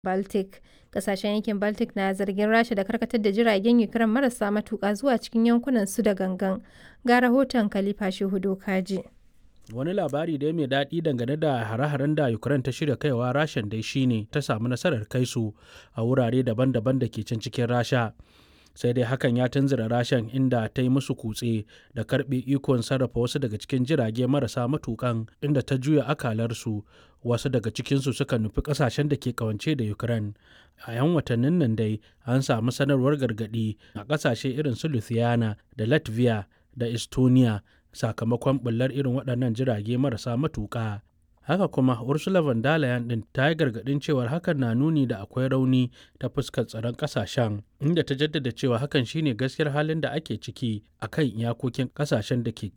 Baltic. Kasashen yankin Baltic na zargin Rasha da karkatar da jiragen Ukraine marasa matuƙa zuwa cikin yankunan su da gangan. Ga rahoton Khalifa Shehu Dokaji. Wani labari dai mai daɗi dangane da hare-haren da Ukraine ta shirya kaiwa Rashan dai shine ta samu nasarar kai su a wurare daban-daban da ke can cikin Rasha. Sai dai hakan ya tunzura Rashan inda ta yi musu kutse da karɓe ikon sarrafa wasu daga cikin jirage marasa matukan inda ta juya akalarsu wasu daga cikinsu suka nufi ƙasashen da ke kawance da Ukraine. A 'yan watannin nan dai an samu sanarwar gargaɗi a ƙasashe irin su Lithuania da Latvia da Estonia sakamakon ɓullar irin waɗannan jirage marasa matuƙa. Haka kuma Ursula von der Leyen ɗin ta yi gargaɗin cewar hakan na nuni da akwai rauni ta fuskar tsaron ƙasashen, inda ta jaddada cewa hakan shine gaskiyar halin da ake ciki a kan iyakokin ƙasashen da ke